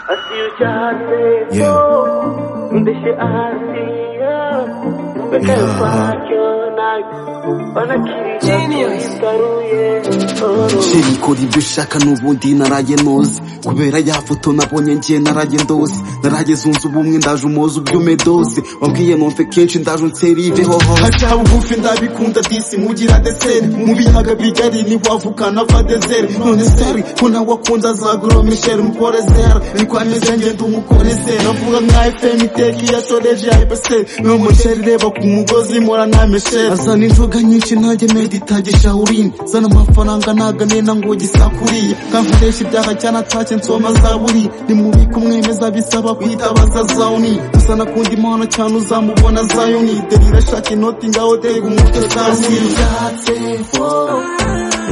हंसियो चाहते Yeah. हो दिश आसिया बदल Yeah. पायो ना Genius. sheri ikora ibyo ushaka n'ubundi naraye noze kubera ya foto nabonye njye naraye ndose naraye zunze ubumwe ndaje umuze ubyume dose wabwiye nomfe kenshi ndaje unserive hoho hacyaha bugufi ndabikunda disi nkugira deseri mu biyaga bigari ntiwavukana va deseri none seri ko nawe akunze azagura misheri mukore zera niko ameze ngenda umukore zera avuga nka fm iteka iyo ashoreje ayibaseri n'uwo musheri reba ku mugozi mora nta misheri azana inzoga nyinshi nanjye meditagisha urinde zana amafaranga naganena ngo gisakuriye nkakoresha ibyaha cyane atake nsoma zaburi nimubike umwemeza bisaba kwitabaza zawuni gusa nakunda impano cyane uzamubona zayuni deri irashaka inoti ngaho dega umutwe sasi yatse fo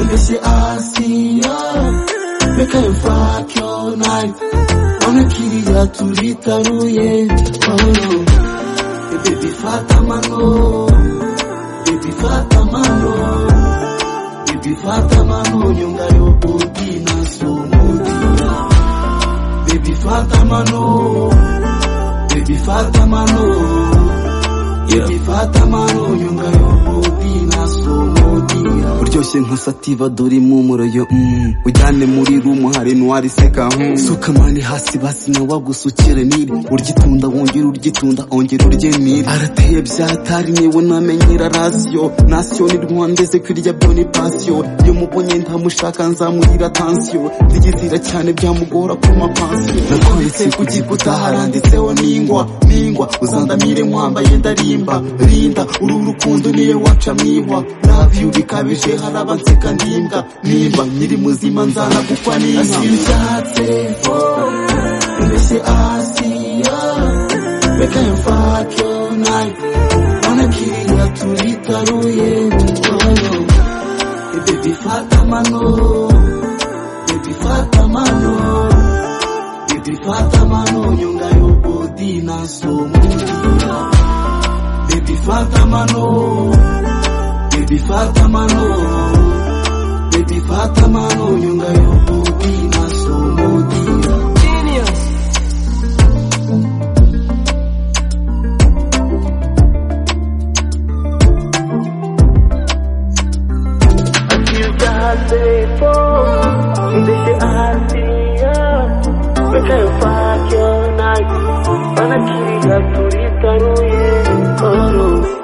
ndetse asiya reka yufake onayi wanakiriya turitaruye oh, baby fata mano baby fata mano Baby fata mano nyonga yo burkina sumuti Baby fata mano Baby fata mano Baby fata mano nyonga yo burkina sumuti Uryoshye nka sativa dore impumuro yo mm. Ujyane muri room hari nuwari seka mm. Suka mani hasi basi na wagusukire niri Urgitunda wongera urgitunda ongera urye niri Arateye byatari niwe namenyera rasyo Nasyo ni rwandeze kwirya byo ni pasyo Iyo mubonye ntamushaka nzamuhira tansiyo Ndigizira cyane byamugora ku mapansiyo Nakwanditse ku gikuta haranditseho ningwa Ningwa uzandamire nkwambaye ndarimba Rinda uru rukundo niyo waca mwihwa Love you bikabije hari abanseka ndimbwa Nimba nyiri muzima nzana gukwa n'inka Asiyutatse mbese asiya Reka yumfake nayo Wanakiriya turitaruye oh, oh. Baby fata mano Baby fata mano Baby fata mano Nyonga yo body na somudia Baby fata mano Baby fata mano Baby fata mano Nyonga yo body na somudia Genius. हंसियो चाहते हो दिश आसिया बदल पायो ना तुरी तरुए करो